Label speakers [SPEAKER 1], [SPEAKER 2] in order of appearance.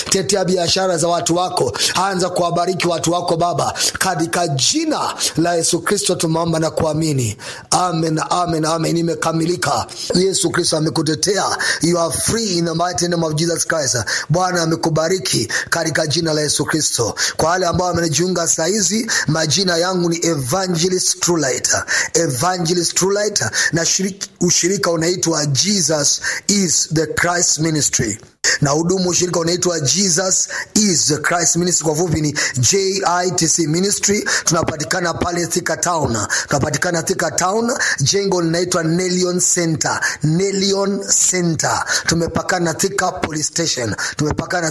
[SPEAKER 1] tetea biashara za watu wako, anza kuwabariki watu wako Baba, katika jina la Yesu Kristo tumeomba na kuamini, amen, amen, amen. Imekamilika. Yesu Kristo amekutetea, you are free in the mighty name of Jesus Christ. Bwana amekubariki katika jina la Yesu Kristo. Kwa wale ambao wamenijiunga saa hizi, majina yangu ni Evangelist Trulight, Evangelist Trulight, na shiriki, ushirika unaitwa Jesus is the Christ Ministry na hudumu ushirika unaitwa Jesus is the Christ Ministry, kwa fupi ni JITC Ministry. Tunapatikana pale Thika Town, tunapatikana Thika Town, jengo linaitwa Nelion Center, Nelion Center. Tumepakana Thika Police Station, tumepakana